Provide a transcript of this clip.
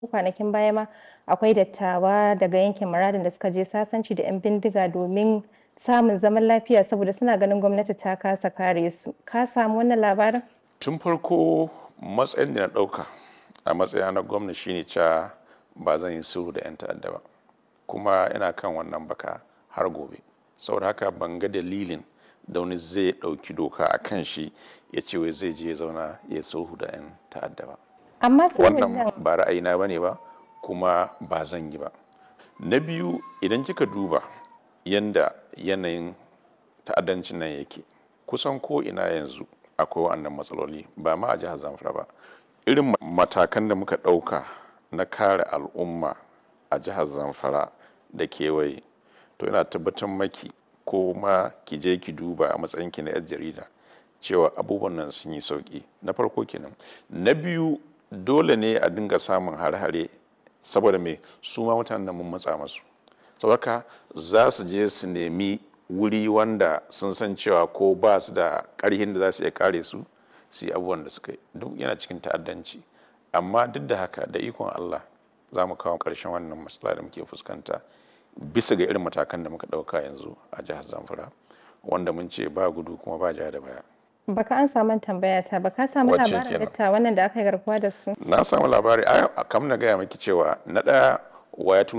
kwanakin baya ma akwai dattawa daga yankin muradin da suka je sasanci da 'yan bindiga domin samun zaman lafiya saboda suna ganin gwamnati ta kasa kare su ka samu wannan labarin tun farko matsayin da na ɗauka a matsayina na gwamna shine cewa ba zan yi sulhu da 'yan ta'adda ba kuma ina kan wannan baka har gobe saboda haka ban ga dalilin da wani zai ɗauki doka a kan shi ya ce wai zai je ya zauna ya sulhu da 'yan ta'adda ba amma sulhun nan wannan ba ra'ayina ba ne ba kuma ba zan yi ba na biyu idan kika duba yanda yanayin ta'addancin nan yake kusan ko ina yanzu akwai wannan matsaloli ba ma a jihar zamfara ba irin matakan da muka ɗauka na kare al'umma a jihar zamfara da kewaye to ina tabbatar maki ko ma ki je ki duba a matsayinki na 'yar jarida cewa abubuwan nan sun yi sauki na farko kenan na biyu dole ne a dinga samun hare-hare saboda me su ma mutanen da mun matsa masu saboda za su je su nemi wuri wanda sun san cewa ko ba su da karhin da za su iya kare su su yi abubuwan da suka yi duk yana cikin ta'addanci amma duk da haka da ikon Allah za mu kawo ƙarshen wannan matsala da muke fuskanta bisa ga irin matakan da muka ɗauka yanzu a jihar Zamfara wanda mun ce ba gudu kuma ba ja da baya. baka an samu tambaya ta baka samu Wacce labarin kenan? dattawan nan da aka yi garkuwa da su Na samu labari a kam na gaya maki cewa na ɗaya waya